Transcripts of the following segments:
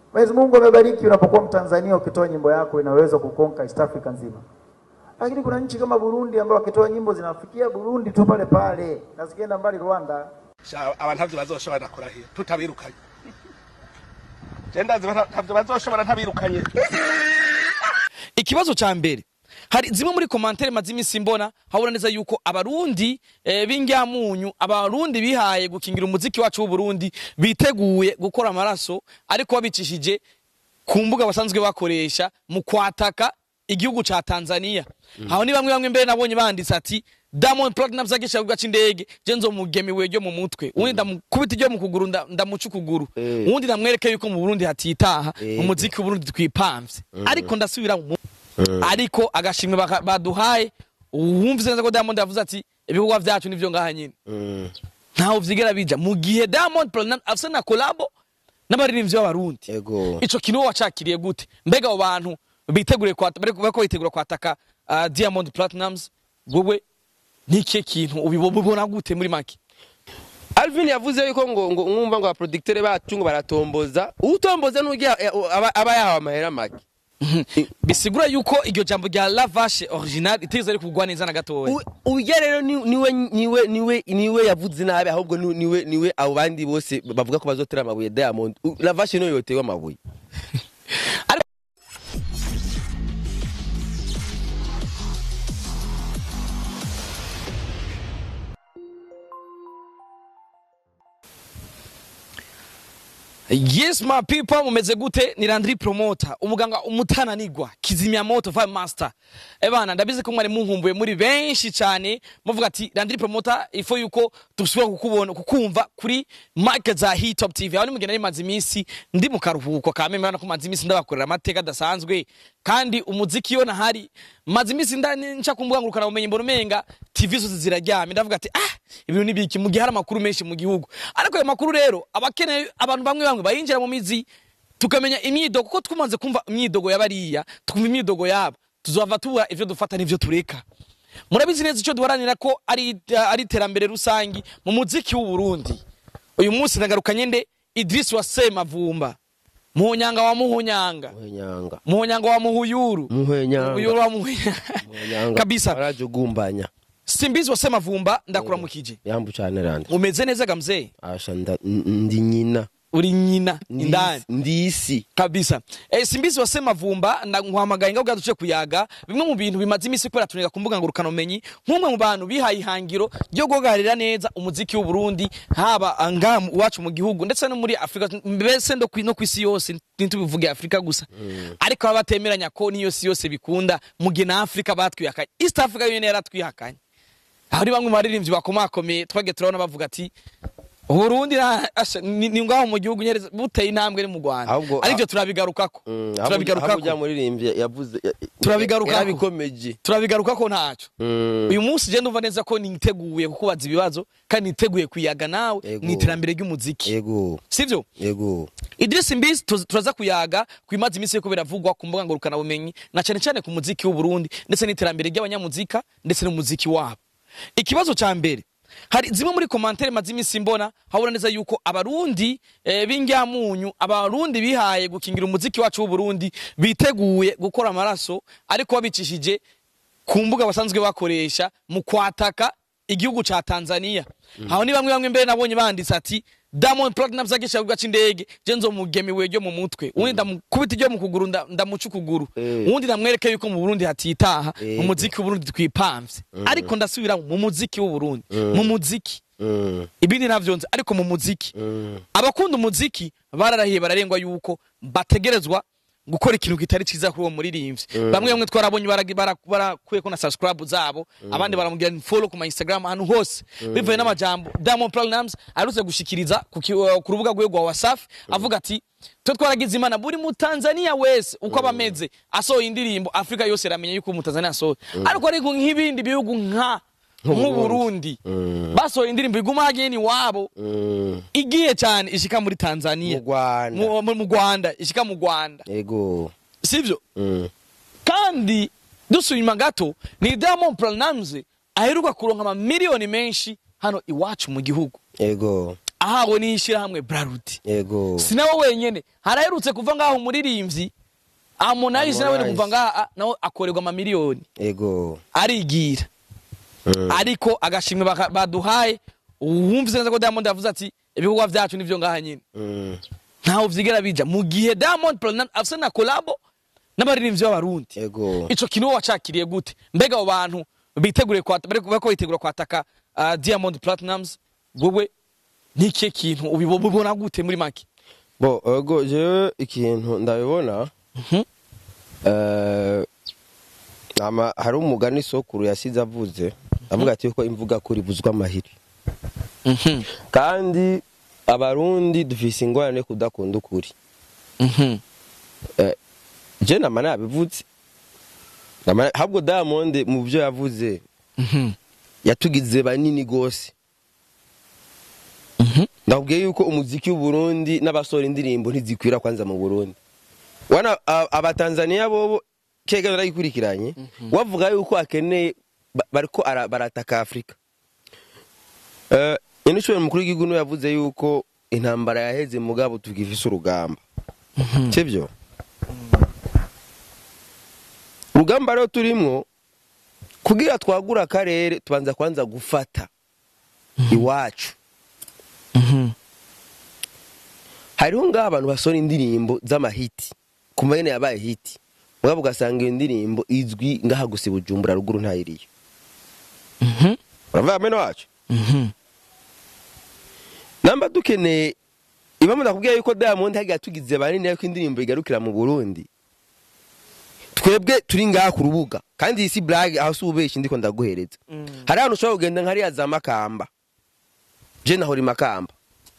Mwenyezi Mungu amebariki unapokuwa Mtanzania ukitoa nyimbo yako inaweza kukonka East Africa nzima. Lakini kuna nchi kama Burundi ambao wakitoa nyimbo zinafikia Burundi tu pale pale na zikienda mbali Rwanda. Sha- abantu ntavyo bazoshobora kurahira tutabirukanye je ndazi bata- ntavyo bazoshobora ntabirukanye ikibazo ca mbere hari zimwe muri komantere maze iminsi mbona habona neza yuko abarundi eh, b'ingyamunyu abarundi bihaye gukingira umuziki wacu w'uburundi biteguye gukora amaraso ariko babicishije ku mbuga basanzwe bakoresha mu kwataka igihugu ca tanzania aho ni bamwe bamwe mbere nabonye banditse ati Diamond Platnumz agisha kuvuga c'indege je nzomugemiwe ryo mu mutwe uwundi ndamukubita iryo mu kuguru nda- ndamuca ukuguru Eh. uwundi ndamwereke yuko mu Burundi hatitaha Eh. mu muziki w'Uburundi twipamvye ariko ndasubira mu ariko agashimwe baka- baduhaye wumvise neza ko Diamond yavuze ati ibikorwa vyacu nivyo ngaha nyine Mm. ntaho vyigera bija mu gihe Diamond Platnumz afise na kolabo n'abaririmbyi b'abarundi Ego. ico kintu wowe wacakiriye gute mbega abo bantu biteguriye kwata bariko bariko bitegura kwataka uh, Diamond Platnumz wewe niki kintu ubibona gute muri make Alvin yavuze yuko ngo ngo mwumva ngo abaproducteur bacu ngo baratomboza utomboza n'ugiye aba aba yahawe amahera make bisigura yuko iryo jambo rya La Vache original itegeze ari kugwa neza na gatoya U- urya rero ni- niwe niwe niwe niwe yavuze nabi ahubwo ni- niwe niwe abo bandi bose bavuga ko bazotera amabuye Diamond U- la vache niyo yotewe amabuye Yes my people mumeze gute ni Landry Promoter umuganga umutananigwa kizimya moto vibe master ebana ndabizi ko mwari munkumbuye muri benshi cyane muvuga ati Landry Promoter ifo yuko dusubira kukubona kukumva kuri mic za Hit Top TV aho nimugenda rimaze iminsi ndi mu karuhuko ka meme ko maze iminsi ndabakorera amateka adasanzwe kandi umuziki yo nahari maze iminsi ndani nca kumbuga ngurukana umenye mbona umenga TV zose ziraryamye ndavuga ati ah ibintu nibiki mu gihe hari amakuru menshi mu gihugu ariko ayo makuru rero abakeneye abantu bamwe bamwe bayinjira mu mizi tukamenya imyidogo kuko twumaze kumva imyidogo y'abariya tukumva imyidogo yabo tuzova tubura ivyo dufata n'ivyo tureka murabizi neza icyo duharanira ko ari ari iterambere rusangi mu muziki w'u Burundi uyu munsi nagarukanye nde Idris wa Semavumba muhunyanga wa muhunyanga muhenyanga muhunyanga wa muhuyuru muhenyanga uyuru wa muhunyanga muhenyanga kabisa arajugumbanya simbizi wa Semavumba ndakuramukije yambu cyane randi umeze neza ga mzee asha nda- n- ndi nyina uri nyina Ndi- indani ndisi kabisa eh, simbizi wase mavumba nkwamagaye ngaho duce kuyaga bimwe mu bintu bimaze iminsi kubera tunega ku mbuga ngurukana umenyi nk'umwe mu bantu bihaye ihangiro ryo guhagararira neza umuziki w'u Burundi haba ngaha mu- iwacu mu gihugu ndetse no muri Afrika mbese no kwi- no ku isi yose ntitubivuge Afrika gusa ariko baba batemeranya ko niyo si yose bikunda mu gihe na Afrika batwihakanye East Africa yo yaratwihakanye aho ni bamwe mu baririmbyi bakomakomeye twagiye turabona bavuga ati Burundi na- asha, ni ni ngaho mu gihugu nyereza buteye intambwe ni mu Rwanda Ahubwo- arivyo turabigarukako Mm, ahubwo- ahubwo turabigarukako ujya muririmbyi yavuze ya- Turabigarukako. yarabikomeje turabigarukako ntacyo Mm. uyu munsi je ndumva neza ko niteguye kukubaza ibibazo kandi niteguye kuyaga nawe Ego. mu iterambere ry'umuziki yego sivyo yego Idris Mbizi tuz- turaza kuyaga kwimaza iminsi yuko biravugwa ku mbuga ngurukana bumenyi na cyane cyane ku muziki w'u Burundi ndetse n'iterambere ry'abanyamuzika ndetse n'umuziki wabo ikibazo ca mbere hari zimwe muri komantere maze iminsi mbona habona neza yuko abarundi eh, b'ingyamunyu abarundi bihaye gukingira umuziki wacu w'u Burundi biteguye gukora amaraso ariko babicishije ku mbuga basanzwe bakoresha mu kwataka igihugu ca Tanzania aho ni bamwe bamwe mbere nabonye banditse ati Diamond Platnumz agisha kuvuga c'indege je nzomugemiwe ryo mu mutwe uwundi ndamukubita iryo mu kuguru nda- ndamuca ukuguru Eh. uwundi ndamwereke yuko mu Burundi hatitaha Eh. mu muziki w'Uburundi twipamvye ariko ndasubira mu muziki w'Uburundi mu muziki Mm, ibindi navyo nzi ariko mu muziki mm. abakunda umuziki bararahiye bararengwa yuko bategerezwa gukora ikintu kitari cyiza kuri uwo muririmbyi bamwe bamwe twarabonye baragi- bara- barakuyeko na subscribe zabo abandi baramugira follow ku ma Instagram ahantu hose bivuye n'amajambo Diamond Platnumz arutse gushikiriza ku ki- uh, ku rubuga rwe rwa Wasafi avuga ati twe twaragize imana buri mu Tanzania wese uko abameze asohoye indirimbo Afrika yose iramenya yuko mu Tanzania asohoye ariko ariko nk'ibindi bihugu nka nk'u Burundi basohoye indirimbo iguma hageni wabo Mm. igiye cyane ishika muri Tanzania mu Rwanda mu mu- mu Rwanda ishika mu Rwanda yego sivyo Mm. kandi dusuye inyuma gato ni Diamond Platnumz aheruka kuronka amamiliyoni menshi hano iwacu mu gihugu yego ahawe n'ishyirahamwe brarudi yego si nawe wenyene haraherutse kuva ngaho umuririmbyi harmonize nawe Harmonize. kuva ngaha a- nawe akorerwa amamiliyoni yego arigira Mm. ariko agashimwe baka- baduhaye wumvise neza ko diamond yavuze ati ibikorwa vyacu nivyo ngaha nyine Mm. ntaho vyigera bija mu gihe diamond Platnumz afise na kolabo n'abaririmbyi b'abarundi yego ico kintu wowe wacakiriye gute mbega abo bantu biteguriye kwata bariko bariko bitegura kwataka uh, diamond platinums wowe n'ikihe kintu ubibo- ubibona gute muri make bo ego jewe ikintu ndabibona Mhm. eh, ama hari umugani sokuru yasize avuze avuga ati yuko imvuga kuri buzwa amahiri Mhm. kandi abarundi dufise ingorane yo kudakunda ukuri Mhm. Eh, je nama nabivuze Nama- ahubwo diamond mu byo yavuze Mhm. yatugize banini gose Mhm. ndakubwiye yuko umuziki w'uburundi n'abasora indirimbo ntizikwira kwanza mu burundi wana a- abatanzaniya bobo kega naragikurikiranye wavuga yuko akeneye ba- bariko ara- barataka afurika Eh, nyenishoboye mukuru w'igihugu niwe yavuze yuko intambara yaheze mugabo tugifise urugamba sibyo urugamba rero turimwo kugira twagura akarere tubanza kwanza gufata iwacu Mhm. hariho ngaho abantu basora indirimbo z'amahiti ku mahene yabaye hiti mugabo ugasanga iyo ndirimbo izwi ngaha gusa i bujumbura ruguru ntayiriyo Mhm. uravuga mene wacu Mhm. namba dukeneye impamvu ndakubwira yuko diamond hagiye tugize banini yuko indirimbo igarukira mu burundi twebwe turi ngaha ku rubuga kandi iyi si burage aho si ubeshyi ndiko ndaguhereza hari ahantu ushobora kugenda nkariya za makamba je nahora imakamba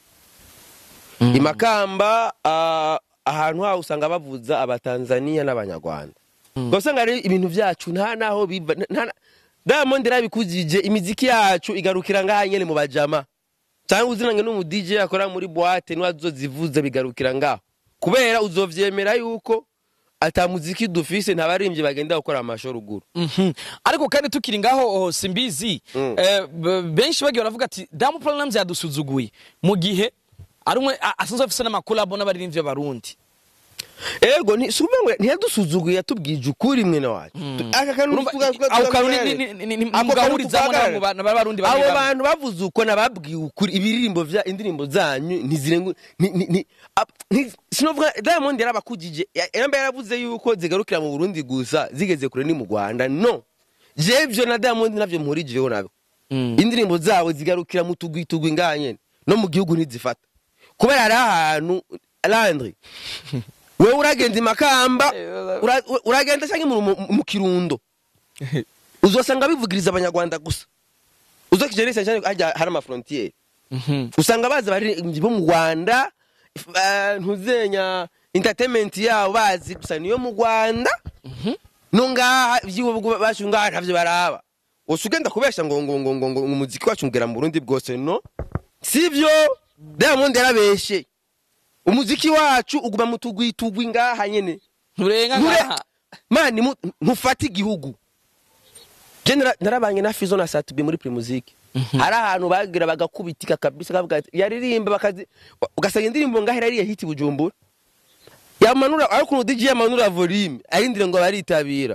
imakamba ah, ahantu haho usanga bavuza abatanzaniya n'abanyarwanda ubwo usanga rero ibintu byacu nta naho biva nta- nta- diamond yarabikujije imiziki yacu igarukira ngaha nyene mu bajama cyangwa uzinange n'umu DJ akora muri boîte niwe azozivuza bigarukira ngaho kubera uzovyemera yuko ata muziki dufise nta baririmbyi bagenda gukora amasho ruguru Mhm. ariko kandi tukiri ngaho oh, simbizi Mm. eh, b- benshi bagiye baravuga ati diamond platinums yadusuzuguye mu gihe ari umwe a- asanzwe afise n'amakolabo n'abaririmbyi b'abarundi ego ni si ukuvuga ngo ntiyadusuzuguye yatubwije ukuri mwene wacu aka kantu Urumva, tuga- tuga- ako kantu tugahagarare. ni- ni- ni- ni- Ako kantu mugahurizamo tugahagarare. n'abo bantu b'abarundi abo bamwe bamwe. bantu bavuze uko nababwiye ukuri ibiririmbo vya indirimbo zanyu ntizirengu ni- ni- ni- ap- nti- sinovuga diamond yarabakujije ya- yamba yaravuze yuko zigarukira mu burundi gusa zigeze kure ni mu rwanda no jevyo na diamond navyo mpurijeho nabyo Mm. indirimbo zabo zigarukira mu tugwi tugwi ngaha nyene no mu gihugu ntizifata kubera hari ahantu landry wewe uragenda imakamba ura- uragenda cyangwa mu, mu, mu kirundo uzosanga bivugiriza abanyarwanda gusa uzokijeresa cyane hajya hari amafrontiere Mhm. usanga bazi abaririmbyi bo mu rwanda if- eh, ntuzenya entertainment yabo bazi gusa niyo mu rwanda no ngaha iby'ibihugu bacu ngaha ntavyo baraba wose ugenda kubesha ngo ngo ngo ngo ngo umuziki wacu ngera mu burundi bwose no sivyo diamond yarabeshe umuziki wacu uguma mu tugwi tugwi ngaha nyene nturenga Nture- ngaha mani mu- ntufate igihugu je nara- narabanye na fizo na satubi muri primusike hari ahantu bagira bagakubitika kabisa kavuga ati yaririmba bakazi ugasanga indirimbo ngahera ariye hiti bujumbura yamanura ariko ukuntu DJ yamanura volume arindire ngo baritabira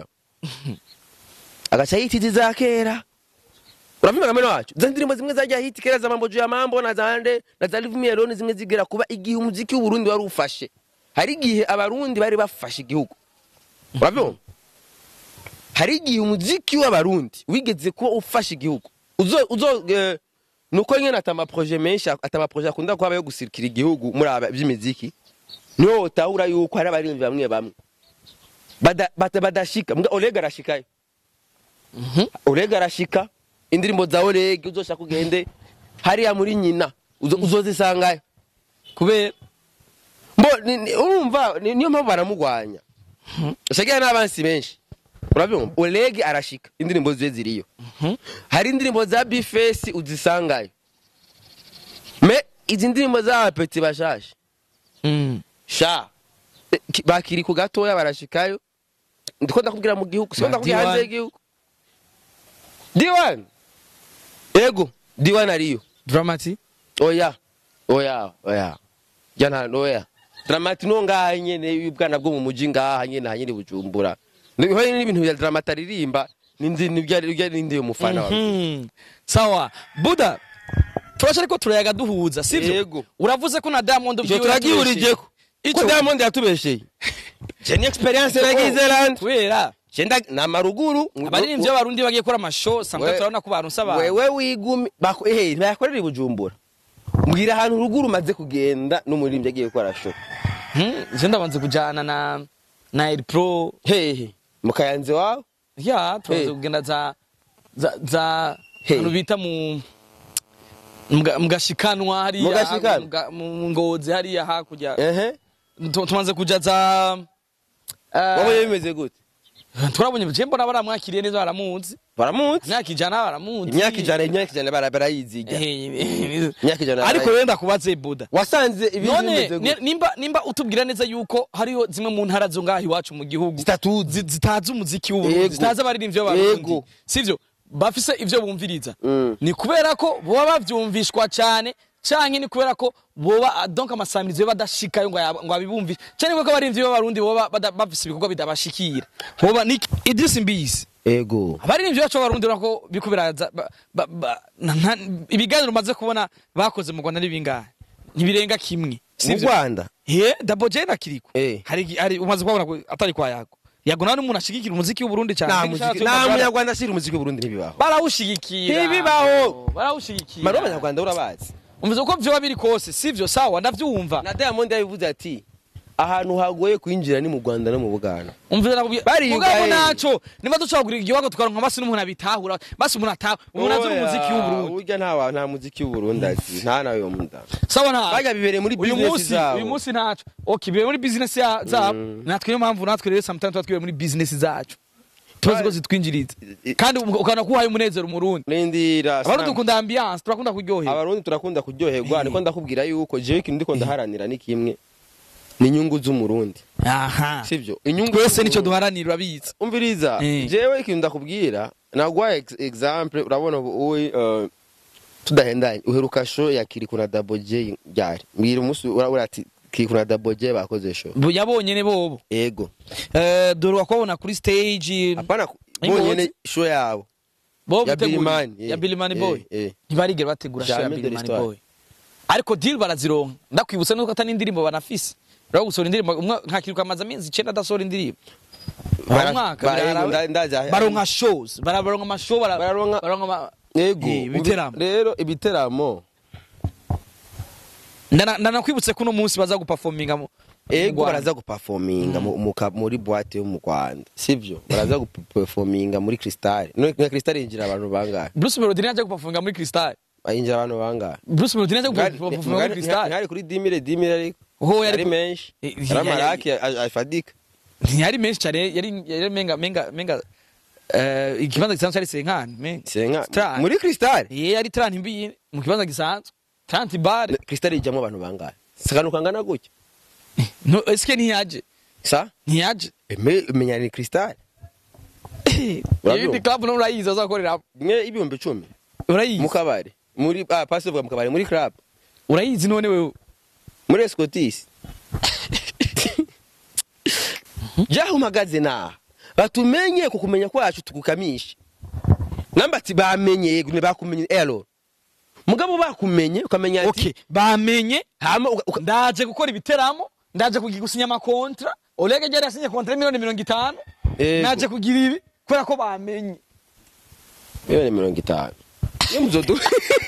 agaca hiti za kera uravyumva kameno wacu za ndirimbo zimwe zajya hiti kera za mambo juu ya mambo na zande na za live meloni zimwe zigera kuba igihe umuziki w'uburundi wari ufashe hari igihe abarundi bari bafashe igihugu uravyumva hari igihe umuziki w'abarundi wigeze kuba ufashe igihugu uzo uzo eh, nuko nyene ata amaproje menshi ata amaproje akunda kuba yo gusirikira igihugu muri aba by'imiziki niho utahura yuko hari abarimvi bamwe bamwe bada, bada, badashika mbwa Oleg arashikayo Oleg arashika indirimbo za Oleg uzoshaka ugende hariya muri nyina uzo- uzozisangayo kubera mbo ni- ni- urumva ni- niyo mpamvu baramugwanya shagira n'abansi benshi urabyumva Oleg arashika indirimbo ziwe ziriyo hari indirimbo za Bface uzisangayo me izi ndirimbo z'abapeti bashasha Mm. sha Eh, ki- bakiri ku gatoya barashikayo ndiko ndakubwira mu gihugu siko Na ndakubwira D1. hanze y'igihugu D1 ego D1 ariyo dramati oya oya oya jana oya dramati no ngaha nyene y'ubwana bwo mu muji ngaha nyene hanyene bujumbura niho n'ibintu bya dramati aririmba ninzi nibyo ari nindi umufana wawe Mhm. sawa buda turasha ariko turayaga duhuza sivyo Yego. uravuze ko na diamond icyo vyiwe turagihurijeko ko Ico- diamond yatubesheye je ni experience nagize land kubera Chenda na maruguru abaririmbyi b'abarundi bagiye gukora amashow samwe We- turabona ko baronse abantu wewe wigumi bako eh bayakorera i bujumbura mbwira ahantu ruguru umaze kugenda n'umuririmbyi agiye gukora show Mhm, je ndabanze kujana na na El Pro hehe mukayanze wawe ya tubanze Hey. kugenda za za za Hey. ahantu bita mu mga- mugashikanwa hariya Mugashikanwa? muga- mu ngozi hariya hakurya ehe Tu- tumaze kuja za eh, wabonye bimeze gute turabonye je mbona baramwakiriye neza baramuzi baramuzi imyaka ijana baramuzi imyaka ijana imyaka ijana bara- barayiziga Eh, imyaka ijana ariko barayiziga. wenda kubaze buda wasanze ibintu none bimeze ni- gute nimba nimba utubwira neza yuko hariho zimwe mu ntara zo ngaho iwacu mu gihugu zitatuzi zi- zitazi umuziki w'uburundi Yego. zitazi abaririmbyi b'abarundi Yego. sivyo bafise ivyo bumviriza Mm. ni kubera ko boba bavyumvishwa cane canke ni kubera ko boba donc amasamirizo yo badashikayo ngo aya- ngo abibumvishe canke ni kubera ko abaririmbyi b'abarundi boba bada- bafise ibikorwa bidabashikira boba ni Idris Mbizi ego abaririmbyi bacu b'abarundi urabona ko biriko biraza ba- ba- ba- na- na- ibiganiro umaze kubona bakoze mu rwanda ni bingahe ntibirenga kimwe mu sivyo rwanda ye dabo jane akiriko Eh. hari hari umaze kubona ko atari kwa yago yago nawe n'umuntu ashigikira umuziki w'uburundi cyane nta Kandi muziki ushatse nta ukumva bara- munyarwanda ashyira umuziki w'uburundi ntibibaho barawushigikira Ntibibaho. barawushigikira mari w'abanyarwanda urabazi umva uko vyoba biri kose sivyo sawa ndavyumva na diamond yabivuze ati ahantu hagoye kwinjira ni mu rwanda no mu buganda umvira nakubwiye Bariyugaye. mugabo naco niba ducagurira igihugu tukaronka basi n'umuntu abitahura basi umuntu ataha umuntu azi umuziki w'uburundi burya nta wa- nta muziki w'uburundi azi nta nawe yo munda sawa nta bajya bibereye muri uyu business munsi zabo uyu munsi ntaco okay bibe muri business ya- zabo natwe niyo mpamvu natwe rero sometimes tuba twibereye muri business zacu tubazi ko zitwinjiriza kandi ukabona ko uhaye umunezero umurundi rindira abarundi Sam. dukunda ambiance turakunda kuryohera abarundi turakunda kuryoherwa Eh. niko ndakubwira yuko jewe ikintu ndiko ndaharanira ni kimwe ni inyungu z'umurundi aha sivyo inyungu twese nicyo z'umurundi. duharanira urabizi umviriza Eh. jewe ikintu ndakubwira naguha ex- example urabona ubu uyi uh, tudahendanye uheruka show ya Kiriku na Double J ryari mbwira umunsi urabona ati Kiriku na Double J bakoze show Bu- yabonye ne bobo ego Eh, dore wakubona kuri stage apana ku- Ingozi. bonyene show yabo bobo ya biteguriye. Bilimani, eh, ya Bilimani eh, boy eh. ntibarigera bategura show ya Jamais de Bilimani l'histoire. boy ariko deal barazironka ndakwibutsa nuko atari indirimbo banafise rero gusohora indirimbo umwe nkakiruka amaze amezi icenda adasohora indirimbo Bara- umwaka bara- birara- ego, nda- ndazi- baronka shows bara- baronka amashow bara- Bararonka- baronka ama- ego Eh, ibiteramo rero ibiteramo Ndana- ndanakwibutse ko uno munsi baza guperforminga mu ego mu Rwanda. baraza guperforminga mu- mu ka- muri boîte yo mu Rwanda sivyo baraza guperforminga muri Crystal no na Crystal yinjira abantu bangahe Bruce Melody ntiyajya guperforminga muri Crystal bayinjira abantu bangahe Bruce Melody ntiyajya Ngari- guperforminga muri ngari- Crystal ntihari kuri dimire dimire ariko Oho, yari yari ku- menshi Eh, yari ya- amaraki a- afadika ntiyari menshi cyane yari yari menga menga menga eh ikibanza gisanzwe cyari senkani menga senga Star. muri Crystal ye yari tranti mbi mu kibanza gisanzwe tranti bar Crystal ijyamo abantu bangahe sakanu kangana gutya no eske ntiyaje sa ntiyaje eme menya ni Crystal Urabyumva? ibindi club no urayizi azakorera mwe ibihumbi icumi urayizi mu kabari muri ah pasi mu kabari muri club urayizi none wewe muri Escotis jaho mpagaze naha batumenye ku kumenya kwacu tukukamishe namba ati bamenye yego ntibakumenye ero mugabo bakumenye ukamenya ati okay bamenye hama uka- uka- ndaje gukora ibiteramo ndaje kugi- gusinya amakontra olege jari yasinye kontra y'imiliyoni mirongo itanu Yego. naje kugira ibi kubera ko bamenye miliyoni mirongo itanu iyo muzodu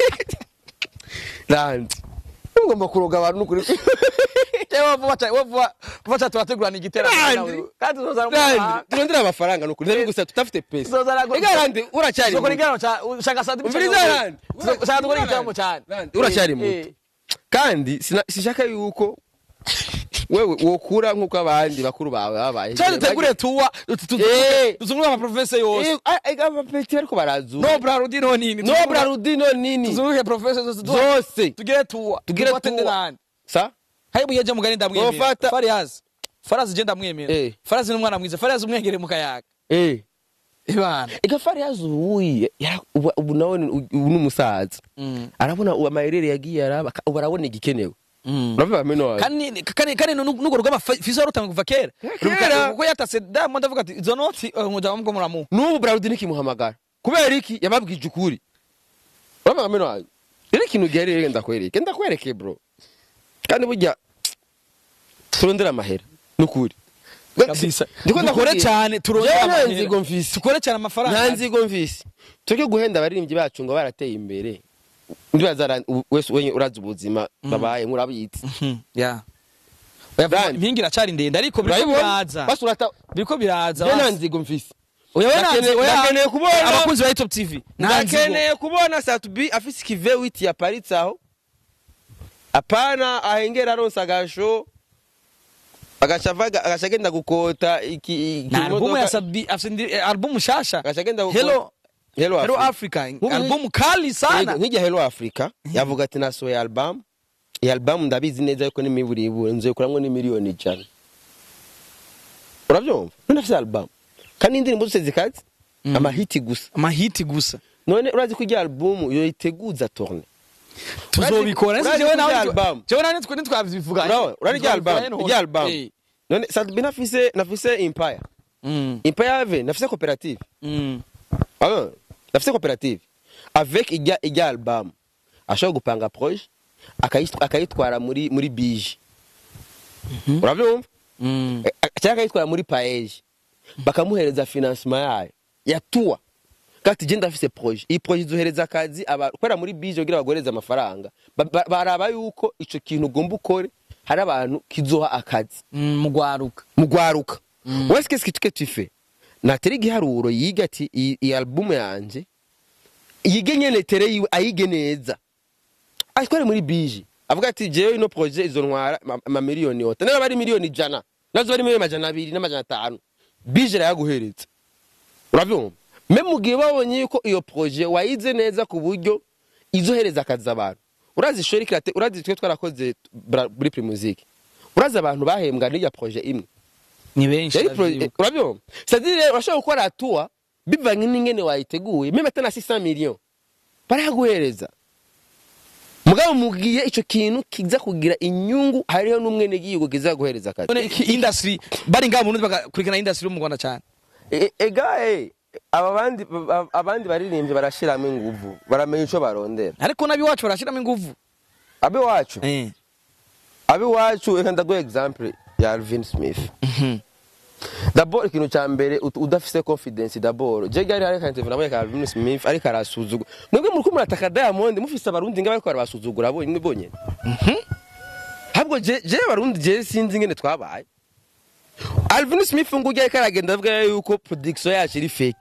randi mugomba kuroga abantu nukuri Jewe vuba cyane vuba vuba vuba cyane turategurana igiteramo Randi. nawe. kandi tuzozana randi umuhanga. turondera amafaranga nukuri nari gusa tutafite pesa tuzozana gu- ega randi uracyari tuzokora muto. igiteramo cya ushaka saa tatu Umviriza Randi. ushaka gukora igiteramo cyane Randi, uracyari Eh, muto. eh. kandi sina- sinshaka yuko wewe wokura nk'uko abandi bakuru bawe babaye cyane dutegure tuwa Eh. tuzungure amaprofese yose Eh, ah, ega abapeti bariko barazura no brarudi no nini no brarudino nini tuzunguke profese zose zose tugire tuwa Tugire Tufate tuwa. n'abandi. sa hari buyeje mugani ndamwemera Wofata- fariyazi farazi je ndamwemera Eh. farazi n'umwana mwiza farazi umwengere mu kayaga eh ibana igafari yazuye yara- ubu ubu nawe ni- ubu ni umusaza Mm. arabona ubu amayerere yagiye araba aka- ubu arabona igikenewe uravuga meno wawe kandi kandi kandi nugo rugamba fizo rutanga kuva kera Kera. kuko yatase Diamond avuga ati izo noti umuja mubwo muramu n'ubu Braludi ntikimuhamagara kubera iki yababwije ukuri uravuga meno wawe rero ikintu giherereye ndakwereke ndakwereke bro kandi burya turondera amahera n'ukuri kabisa Ndiko dukore ndakubwira. cyane turondere Jewe nta amahera. nzigo mfise. dukore cyane amafaranga nta nzigo mvise tureke guhenda abaririmbyi bacu ngo barateye imbere ndibaza wese wenye urazi ubuzima babaye nk'urabitse Mhm, ya Oya, Brand. impingi iracari ndende ariko biriko biraza basi urata biriko biraza je nta basi. nzigo mfise Oya, we nta Ndakeneye- nzigo, oya. ndakeneye kubona- abakunzi ba Top TV nta nzigo ndakeneye kubona satubi afise ikive witi yaparitse aho apana ahengera aronsa agasho agaca avaga- agaca agenda gukota iki iki na albumu ya imodoka- Sabi afite indi- eh, albumu shasha agaca agenda gukota Hello Hello Hello Africa. Africa Nk'ubu- albumu kali sana Yego, nk'ijya Hello Africa yavuga ati nasohoye album iyi album ndabizi neza yuko n'imiburibure nzoyikuramwo n'imiliyoni ijana urabyumva none afite album kandi indirimbo zose zikaze amahiti gusa amahiti gusa none urazi ko ijya album yoyiteguza tourne tuzobikora urazi jewe ko nawe ijya album jewe nawe nitwe ntitwabivuga Urawe, urari ijya album ijya album Eh. none Sadbi nafise nafise Empire Mm, Empire ave nafise cooperative mm. Ah, nafise cooperative avec ijya ijya album ashobora gupanga projet akayit- akayitwara muri muri bije urabyumva Mm. Eh, cyangwa akayitwara muri paeje bakamuhereza financement yayo yatuwa kati je ndafise projet iyi projet izohereza akazi aba- kubera muri bije kugira bagohereze amafaranga Ba- ba- baraba yuko ico kintu ugomba ukore hari abantu kizoha akazi Mm, mugwaruka mugwaruka wese qu'est-ce que tu fais natera igiharuro yiga ati iyi iyi album yanje yige nyene tere yiwe ayige neza atware muri bije avuga ati jewe ino projet izontwara ama- amamiliyoni yose naba ari miliyoni ijana nazo ari miliyoni amajana abiri n'amajana atanu bije rayaguhereza urabyumva me mu gihe babonye yuko iyo projet wayize neza ku buryo izohereza akazi abantu urazi shori kirate urazi twe twarakoze bra- muri primusique urazi abantu bahembwa n'irya projet imwe ni benshi yari pro- ndavyibuka. urabyumva c'est-à-dire urashobora gukora atua bivanye n'ingene wayiteguye meme atana 600 million baraguhereza mugabo mugiye ico kintu kiza kugira inyungu hariho n'umwene gihugu kiza guhereza akazi none iki industry bari ngaho mu Burundi bagakurikirana industry yo mu Rwanda cyane E- ega eh, aba bandi aba- abandi baririmbyi barashiramo inguvu baramenya ico barondera ariko nabiwacu barashiramo inguvu abe wacu eh abe wacu reka ndaguha example ya Alvin Smith D'abord ikintu cya mbere ut- udafise confidence d'abord je gari hari kante vunamwe ka Alvin Smith ariko arasuzugura mwebwe muri kumwe ataka Diamond mufise abarundi ngabe ko arabasuzugura bo imwe bonyene Habwo je je abarundi je sinzi ingene twabaye Alvin Smith ngo ujya karagenda avuga yuko production yacu iri fake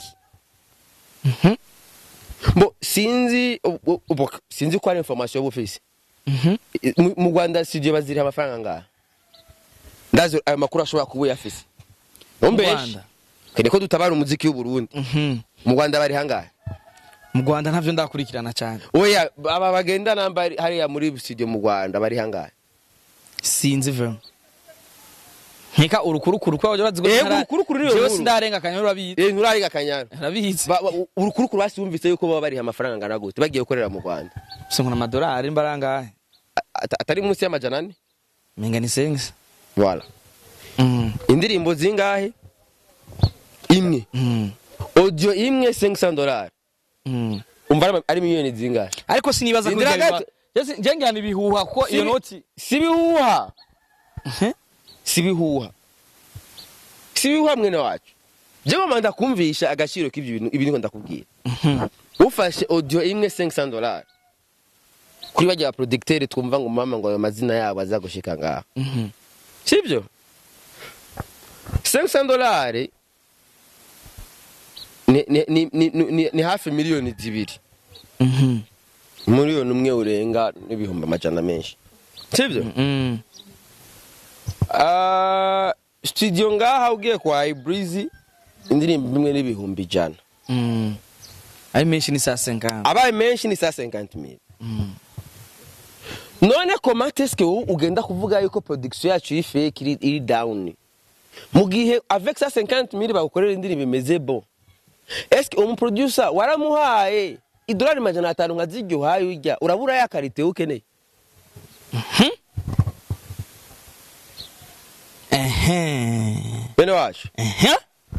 Bo sinzi ubu- ubu- sinzi ko ari information y'ubufisi mu mu Rwanda studio baziriha amafaranga ngaha ndazi ayo makuru ashobora kuba uyafise Ntumbeshe. Rwanda. kene ko dutabara umuziki w'uburundi Mhm. mu rwanda bari hangahe mu Rwanda ntavyo ndakurikirana cyane oya aba bagenda namba ari- hariya muri studio mu rwanda bari hangahe sinzi vyo nkeka urukurukuru kwa bazi Eh, urukurukuru niyo jewe nkuru. sindarenga kanya urabizi eh nturariga kanyana urabizi Ba- ba- urukurukuru basi wumvise yuko baba bariha amafaranga angana gute bagiye gukorera mu rwanda singona amadolari mbarangahe A- ata- atari munsi y'amajana ane menga ni sengs voilà mm. indirimbo zingahe imwe mm. audio imwe 500 dollars mm. umva ari- ari miliyoni zingahe ariko sinibaza Sindira kugira gato. njengana ibihuha kuko iyo Si- noti si bihuha Mhm. si bihuha si bihuha mwene wacu jewe mama ndakumvisha agaciro k'ivyo bintu ibi niko ndakubwira Mhm. ufashe audio imwe 500 dollars kuri bajya producteur twumva ngo mama ngo ayo mazina yabo azagushika ngaha Mhm. sibyo 500 dollars ni, ni, ni, ni, ni, ni hafi miliyoni zibiri Mhm. miliyoni umwe urenga n'ibihumbi amajana menshi sibyo Mm. Ah, studio ngaha ugiye kwa Ibreezy indirimbo imwe n'ibihumbi ijana Mm. ari menshi ni saa senkana abaye menshi ni saa 50 mil none comment est-ce que wowe ugenda kuvuga yuko production yacu iri fake iri, iri down mu gihe avec ça 50 mil bagukorera indirimbo imeze bon eske umuproducer waramuhaye idolari majana atanu nka ziryo uhaye urya urabura ya karite ukeneye ehe bene wacu ehe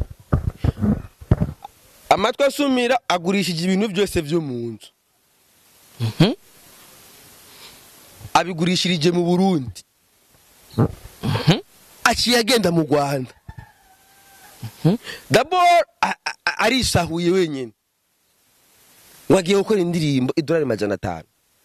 amatwi asumira agurishije ibintu byose byo mu nzu Mhm. abigurishirije mu burundi aciye agenda mu rwanda dabor a- a- a- arisahuye wenyine ngo agiye gukora indirimbo idolari majana atanu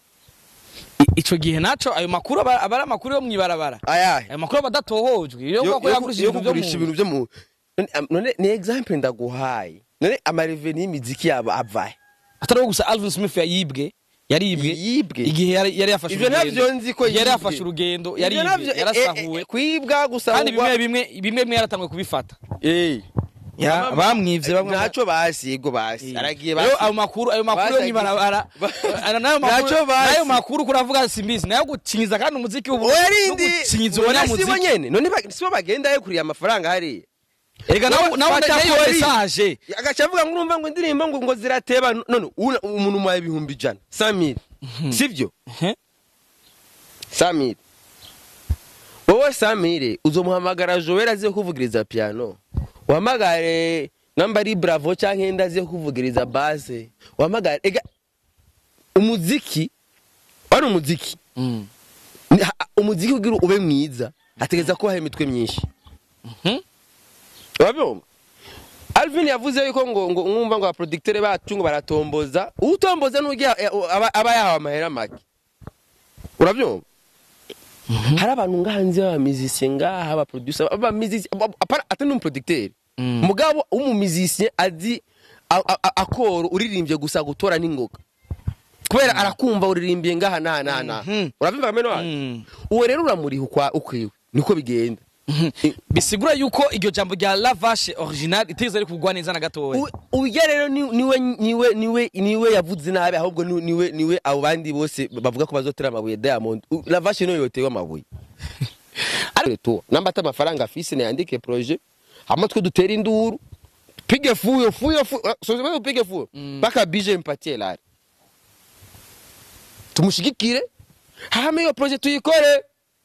I- ico gihe naco ayo makuru aba aba ari amakuru yo mwibarabara ayahe ayo makuru aba adatohojwe iyo yo uvuga ko yagurishije yo ibintu byo mu kugurisha ibintu byo mu none am- none ni example ndaguhaye none amareveni y'imiziki yabo avahe atari wo gusa Alvin Smith yayibwe yaribwe Yibwe? igihe yari yari yafashe Ivyo navyo nzi ko yari yibwe. yafashe urugendo Ivyo yaribwe navyo, eh, yarasahuwe eh, eh, kwibwa gusa kandi bimwe bimwe bimwe bimwe yaratanguye kubifata eh Ya, bamwivye bamwe ntaco basi yego basi aragiye Rero ayo makuru ayo makuru yo Basagiye- mwibarabara Ba- Ana- nayo makuru Naco basi. nayo makuru kuravuga simbizi nayo gucinyiza kandi umuziki ubu werindi gucinyiza sibo umunyamuziki nyene none ba- sibo bagenda yekuriye amafaranga hariya erega nawe Wowe nawe fata nayo story. message agaca avuga ngo urumva ngo indirimbo ngo ngo zirateba none una- umuntu umuhaye ibihumbi ijana samiri sivyo Mhm. samiri wowe samire uzomuhamagara joel aziye kuvugiriza piano uhamagare namba ari bravo canke nda aziye kuvugiriza base uhamagare ega umuziki wari umuziki Mm. Ni- ha- umuziki kugira ube mwiza hategeza kubaho imitwe myinshi Mhm. urabyumva alvin yavuze yuko ngo ngo mwumva ngo abaproducteur bacu ngo baratomboza utomboza n'ujya aba aba yahawe amahera make urabyumva hari abantu ngahanze b'abamizisiye ngaha abaproducer abamizisiye atari n'umuproducteur Mm. mugabo w'umumizisiye azi a- a- a- akoro uririmbye gusa gutora n'ingoga kubera arakumva uririmbiye ngaha naha naha naha Mhm. urabyumva kameno wanyu Mm. uwo rero uramuriha ukwa ukwiwe niko bigenda bisigura yuko iryo jambo rya lavashe original itigeze ari kugwa neza na gatoya U- urya rero ni- niwe niwe niwe niwe yavuze nabi ahubwo ni- niwe niwe abo bandi bose bavuga ko bazotera amabuye diamond U- lavashe niyo yotewe amabuye ariko namba ata amafaranga afise nayandike projet hama twe dutera induru pige fuyo fuyo fuyo soze pige fuyo paka bije mpatie lari tumushigikire hama iyo projet tuyikore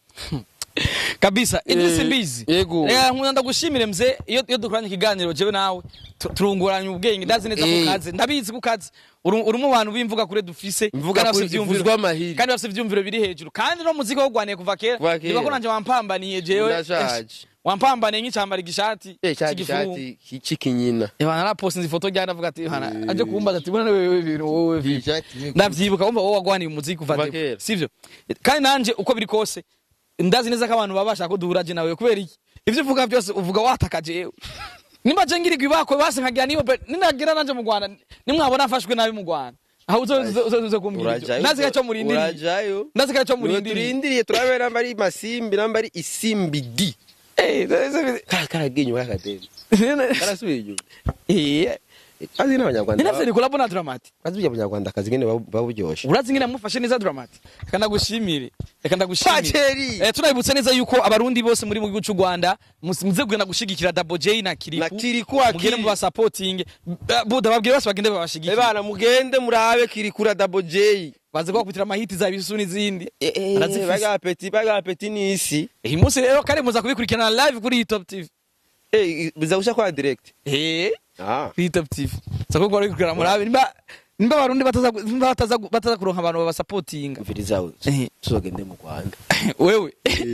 kabisa idris Eh, yego. mbizi reka nkunda ndagushimire mze iyo iyo dukoranye ikiganiro jewe nawe tu- turunguranya ubwenge ndazi neza Eh. ku kazi ndabizi ku kazi uri uri mu bantu b'imvuga kure dufise Imvuga kandi kure bafise ivyumviro- ivuzwa amahiri. kandi bafise ivyumviro biri hejuru kandi no muziki wogwaniye kuva kera Kuva kera. niba ko nanje wampambaniye jewe Ndashaje. esh, wampambaniye nk'icambara igishati eh cya cy'igifungu. gishati cy'ikinyina Yohana narapostinze ifoto ryana avuga ati Yohana aje kumbaza ati bwana wewe ibintu wowe vipi?" Ishati- ndavyibuka wumva wowe wagwaniye umuziki kuva Kuva kera kera. sivyo kandi nanje uko biri kose ndazi neza ko abantu baba bashaka ko duhura je nawe kubera iki ivyo uvuga byose uvuga wataka jewe nimba je ngirigwa ibakwe base nkagira niyo pe ninagira nanje mu Rwanda nimwabona afashwe nabi mu Rwanda aho uzo uzo- uzo uzo kumbwira ibyo Urajayo, ndazi ko murindiriye urajayo ndazi ko Niwe murindiriye turindiriye turabe namba ari masimbi namba ari isimbi di eh ndazi- Ka- karagiye inyuma y'akadeni karasubiye inyuma eh kazi n'abanyarwanda ninafite collab na Dramati kazi burya abanyarwanda akazi ngene baba- baba buryoshe urazi ngene mufashe neza Dramati reka ndagushimire reka ndagushimire Paceri! eh tunabibutsa neza yuko abarundi bose muri mu gihugu cy'u Rwanda mus- muze kugenda gushigikira Double J na Kiriku Na Kiriku akiri. mugende mu supporting buda babwire bose bagende babashigikire ebana mugende murabe kirikura double j baze kubakubitira amahiti za bisu n'izindi Barazifise. bagapeti bagapeti n'isi iyi munsi rero kare muza kubikurikirana live kuri Top TV Eh, biza gusha kwa direct eh ah kuri Top TV sako kwa kubikurikirana murabe nimba nimba abarundi bataza nimba bataza bataza kuronka abantu babasupportinga mviriza we Eh. tuzogende mu Rwanda wewe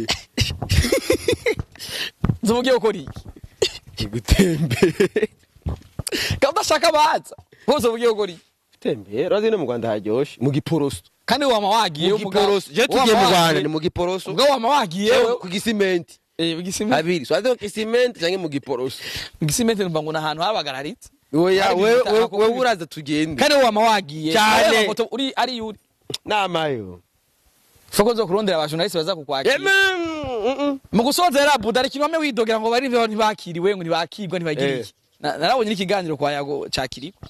nzomugiye gukora iki igutembere kandi udashaka baza bose ubugiye gukora iki tembere urazi no mu Rwanda haryoshe mu giporoso kandi wama wagiye mu giporoso je tugiye mu Rwanda ni mu giporoso ubwo wama wagiye Yewe, wewe ku gisimenti eh bigisimenti habiri so ado gisimenti canke mu giporoso bigisimenti numva ngo nahantu habagararitse oya Hari wewe ibintu wewe- bitaka wewe kubi- uraza tugende kandi wama wagiye Cyane. Ariya mafoto uri ari yuri namayo soko zo kurondera abajournaliste baza kukwakira Eme, mm, mm. mu gusozera buda ari kimwe widogera ngo bari ntibakiriwe ngo ntibakirwa ntibagira Eh. iki Na- narabonye n'ikiganiro kwa yago cakiri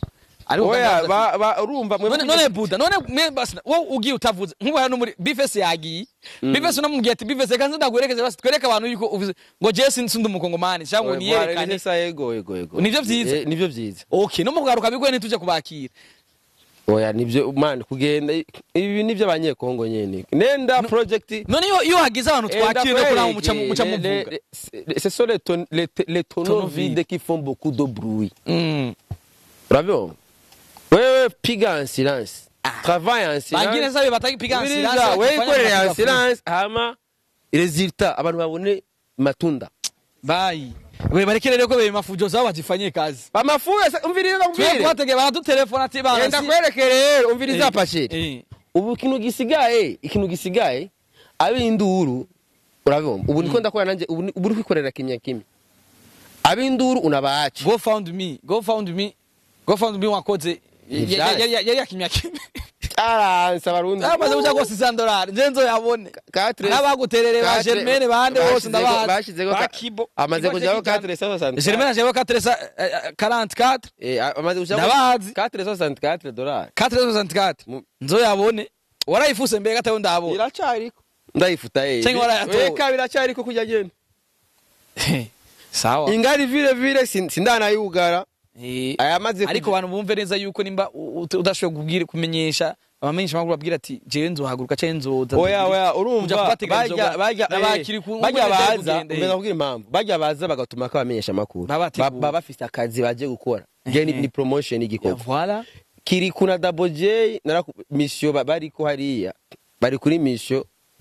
ariko oya utangaza ba- ba- urumva mwe none none buda none mwe basi wowe ugiye utavuze nk'ubu hano muri bifesi yagiye bifesi unamubwiye ati bifesi reka nze ndaguherekeze basi twereke abantu yuko uvuze ngo jewe sin- sindi umukongomani cyangwa ngo niyerekane sa yego yego yego Nivyo vyiza. Eh, nivyo vyiza okay no mu kugaruka bigwe ntituje kubakira oya nivyo man kugenda ibi nivyo abanyekongo nyene nenda project none iyo iyo hagize abantu twakira no kuramo muca mu- muca Les- muvuga les- les- ce sont les ton- les t- les tonneaux Tonneaux vides vides. qui font beaucoup de bruit Mm. uravyumva wewe piga en silence travaille en bangire silence sabe batakipiga Ubiriza, wewe ikorere en silence hama resultat abantu babone matunda bayi we barekere rero ko bebe mafujo zabo bazifanyie kazi bamafuya sa- umviriza twe nakubwire twategeye baradutelefona ati bana enda si- kwerekere rero umviriza Eh, pashiri eh. ubu ikintu gisigaye ikintu gisigaye ab'induru urabibona ubu niko ndakora nanjye ubu ni- ubu uri kwikorera kimya kimwe ab'induru unabaca go found me go found me go found me wakoze Ivyari. yari yari yakimya kimwe aranse abarundi amaze kuja gose 100 dollars nje nzoyabone Quatre- n'abaguterere ba Quatre- Germaine bande bose bashizeho- ndabazi bashizeho ba ka- Kibo amaze Kibo kujaho Sekijana. 464 Germaine ajeho 4 44 Eh, amaze kujaho Ndabazi. 464 dollars 464 Mu- nzoyabone warayifuse mbere gatayo ndabona iracariko ndayifuta eh Cenga warayatowe. weka biracariko kujya genda sawa ingari vile vile sin- sindanayugara Eh, ayamaze ariko abantu bumve neza yuko nimba u- u- udashoboye kubwira kumenyesha abamenyesha makuru babwira ati jewe nzohaguruka cyangwa nzoza oya oya Kuja urumva kubateganya bajya inzoga, bajya n'abakiri eh, ku- bajya nk'uko leta baza y'urugendo, eh. umenya kubwira impamvu bajya baza bagatuma ko abamenyesha amakuru Baba bateguye. baba bafite akazi baje gukora je ni, Ehe. ni promotion Ya, y'igikorwa voilà kiri kuna double j naraku mission ba- bari ko hariya bari kuri mission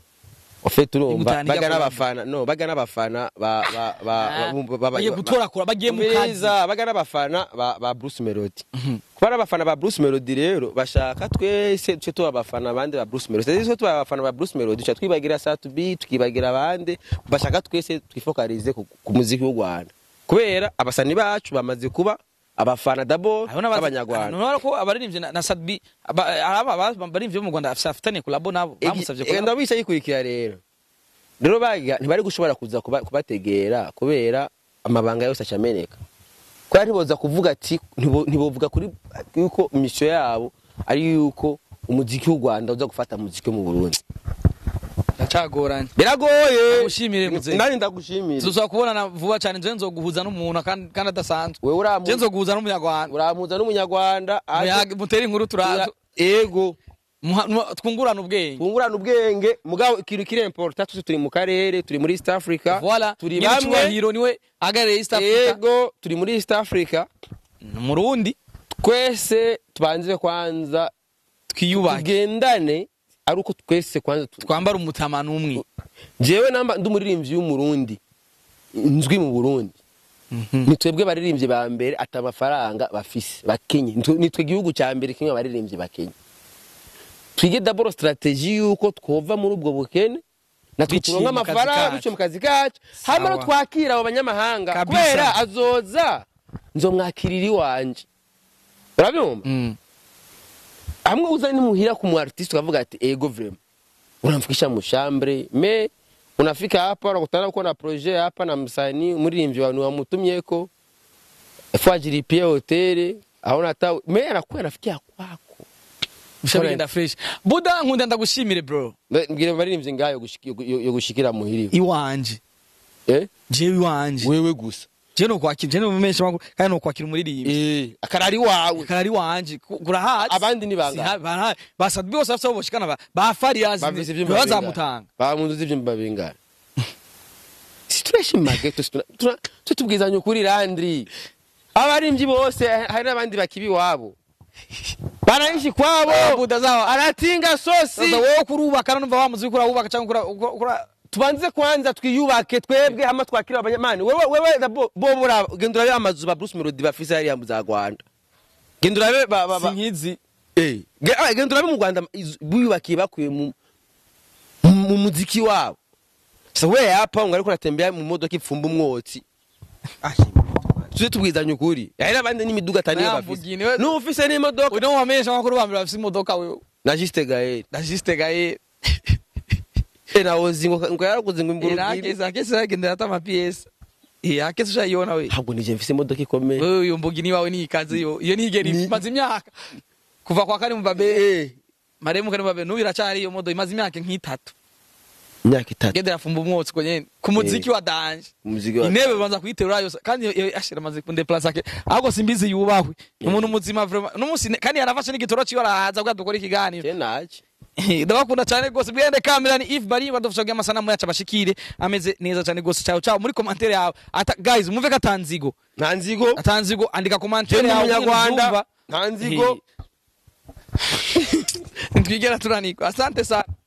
ofete urumva Igutana baga ijya n'abafana no baga n'abafana ba ba ba Ah, ba- ba- ba- bagiye ba- gutorakura bagiye mu kazi Umviriza, baga n'abafana ba, ba Bruce Melody kuba ari abafana ba Bruce Melody rero bashaka twese duce tuba abafana abandi ba Bruce Melody sisi tuba abafana ba Bruce Melody duca twibagira Satubi tukibagira abandi bashaka twese twifokalize ku, ku muziki w'u Rwanda kubera abasani bacu bamaze kuba abafana dabo b'abanyarwanda nubona ko abaririmbyi na, na Sadbi aba- aba aba- abaririmbyi bo mu Rwanda afitanye kolabo nabo bamusavye kolabo ndabisha yikurikira rero rero baga ntibari gushobora kuza kuba- kubategera kubera amabanga yose acameneka kubera ntiboza kuvuga ati ntibo- ntibovuga kuri yuko imisyo yabo ari yuko umuziki w'u Rwanda uza gufata umuziki wo mu Burundi ndacagoranye biragoye Ndagushimire, muzehe. nani ndagushimire tuzoshobora kubonana vuba cyane nje nzoguhuza n'umuntu kandi kandi adasanzwe wewe nje uramu nzoguhuza n'umunyarwanda uramuza n'umunyarwanda aje- Muyage- mutere inkuru turaza ego muha- muha- twungurane ubwenge twungurana ubwenge mugabo ikintu kiri important twese turi mu karere turi muri East Africa voilà turi nyine bamwe cyubahiro niwe ahagarariye East Africa ego turi muri East Africa murundi twese tubanze kwanza twiyubake tugendane ari uko twese kwanza tu- twambara umutamano umwe jewe namba ndi umuririmbyi w'umurundi nzwi mu burundi ni twebwe baririmbyi ba mbere ati amafaranga bafise bakenye Nitwe- nitwe igihugu cya mbere kimwe abaririmbyi bakenye twige daboro strategie yuko twova muri ubwo bukene natwe Biciye turonka mu kazi amafaranga kacu. biciye mu kazi kacu hama no Sawa. twakira abo banyamahanga Kabisa. kubera azoza nzomwakirira iwanje urabyumva Mm. hamwe uza nimuhira ku mu artiste ukavuga ati ego vraiment unamfikisha mu chambre me unafika hapa unakutana uko na projet hapa na msanii mririmbyi wanu wamutumyeko fwajiripie hoteli aona hata me anakuwa anafikia kwako Bisha bigenda fresh buda nkunda ndagushimire bro Mbe- mbwira baririmbyi ngayo gushiki- yo- yo gushikira muhiri iwanje eh jewe iwanje wewe gusa je no kwakira je no mumesha makuru kandi no kwakira umuririmbi eh akarari wawe karari wanje ku- kurahazi abandi ni bangahe? Si ha- barahazi. basad bose bafite abo boshikana ba ba Fariaz bavise ivyumba bazamutanga bamunduza ivyumba bingana si turashimage tutubwizanya ukuri landri abarimvyi bose hari n'abandi bakibi wabo banaishi kwabo buda zawa aratinga sosi sasa wowe kurubaka numva wamuzi kura ubaka cyangwa kura kura tubanze kwanza twiyubake twebwe hama twakira abanyamani wewe wewe da bo bo mura genda urabe amazu ba Bruce Melody bafise hariya mu za Rwanda genda urabe ba ba ba sinkizi eh ge- ah, genda urabe mu Rwanda iz- biyubakiye bakuye mu mu muziki wabo so we hapa ngo ariko uratembea mu modoka ipfumba umwotsi tuje tubwizanye ukuri hari n'abandi n'imiduga ataniyo bafise Nayamvugine, we- n'ufise n'imodoka uno wamesha makuru bambere bafite imodoka wewe na Juste Gael ndajiste gaye eh nawozi ngo ngo yaraguze ngo imburu irake za kese yagendera ata PS eh akese ushayibona we ntabwo nije mfise imodoka ikomeye wewe uyo mbugi ni wawe ni ikaze yo iyo nigeri Ni- imaze imyaka kuva kwa kari mbabe Eh, maremu kari mbabe n'uyu iracari iyo modo imaze imyaka nk'itatu imyaka itatu gende yafumba umwotsi ko nyene ku muziki wa danje umuziki wa intebe banza kuyiterura yose kandi iyo- iyo ashira amaze kundeplace ake ahubwo simbizi yubahwe umuntu muzima vraiment n'umunsi ne- kandi yarafashe n'igitoro ciwe arahaza kugira dukore ikiganiro je naje ndabakunda cyane rwose bwende kamera ni Yves Bari badufasha kugira amasanamu yacu abashikire ameze neza cyane rwose ciao ciao muri commentaire yawe ata guys muve katanzigo nta nzigo atanzigo andika je commentaire ndi yawe umunyarwanda nta nzigo ntitwigera turanikwa asante sana